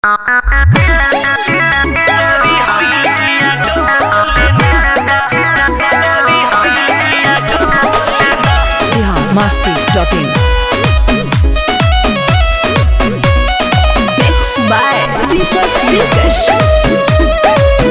masti.in. Mixed by Deepak Dilkash.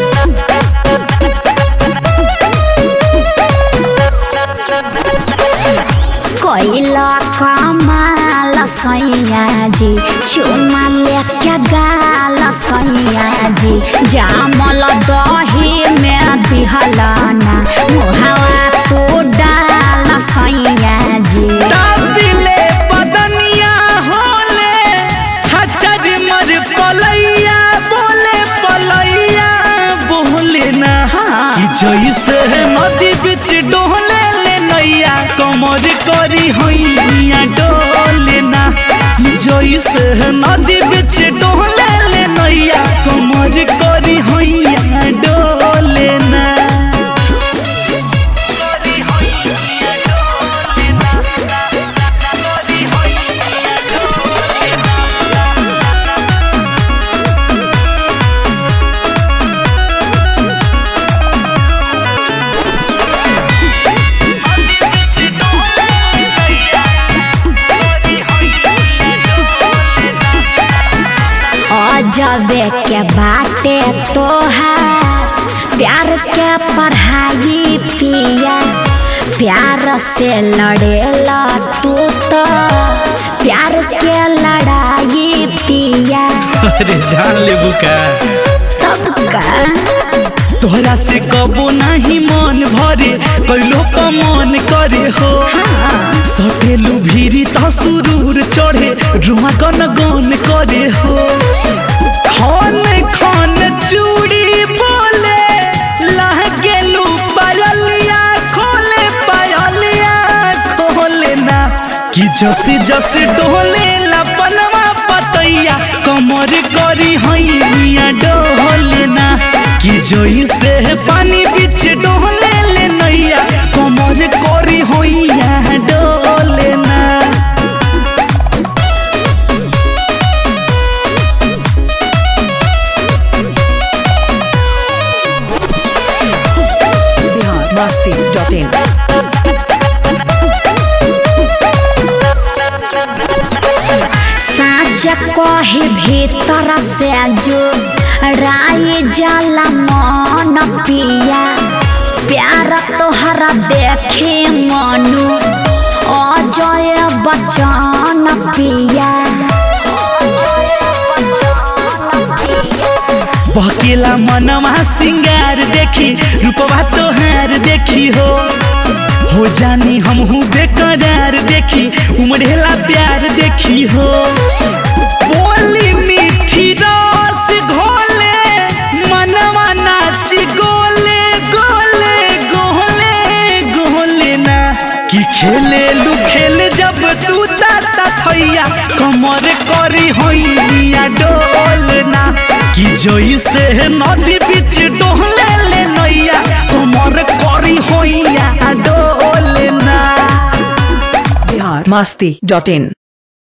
कोइला कमाल सैया जी चुमा लेके गाल सैया जी जामल दही में दिहलाना मुहावा तू डाल सैया जी ताबिले बदनिया होले हचर मर पलैया बोले पलैया बोले ना कि जैसे नदी बिच डोले ले नैया कमर करी हैया डोले ना जैसे नदी बिच डोले ले नैया कमर करी हैया डोले ना अजबे के बाटे तोहार प्यार के पढ़ाई पिया प्यार से लड़ेला तू तो प्यार के लड़ाई पिया अरे जान लेबू का तब का तोहरा से कबो नहीं मन भरे कैलो का मन करे हो सटेलू भीरी त सुरूर चढ़े रुआ गन गन करे हो खन खन चूड़ी बोले लहगेलू पायलिया खोले पायलिया खोले ना कि जसी जसी डोले लपनवा पतैया कमर करी हैया डोले ना कि जोई से पानी बीच डोले ले नैया कमर करी हैया डोले ना Bihar masti.in. साँच कहे भीतर से जो राय जला मन पिया प्यार तोहरा देखे मनु अजय बचन पिया अजय बचन पिया बकेला मनवा सिंगार देखी रूपवा तोहार देखी हो हो जानी हमहू बेकरार देखी उमड़ेला प्यार देखी हो बोली मीठी रस घोले मनवा नाची गोले गोले गोले गोले ना कि खेले लू खेल जब तू ताता थैया कमर करी हैया डोलना कि जैसे नदी बीच डोले ले नैया कमर करी हैया डोलना Bihar masti.in.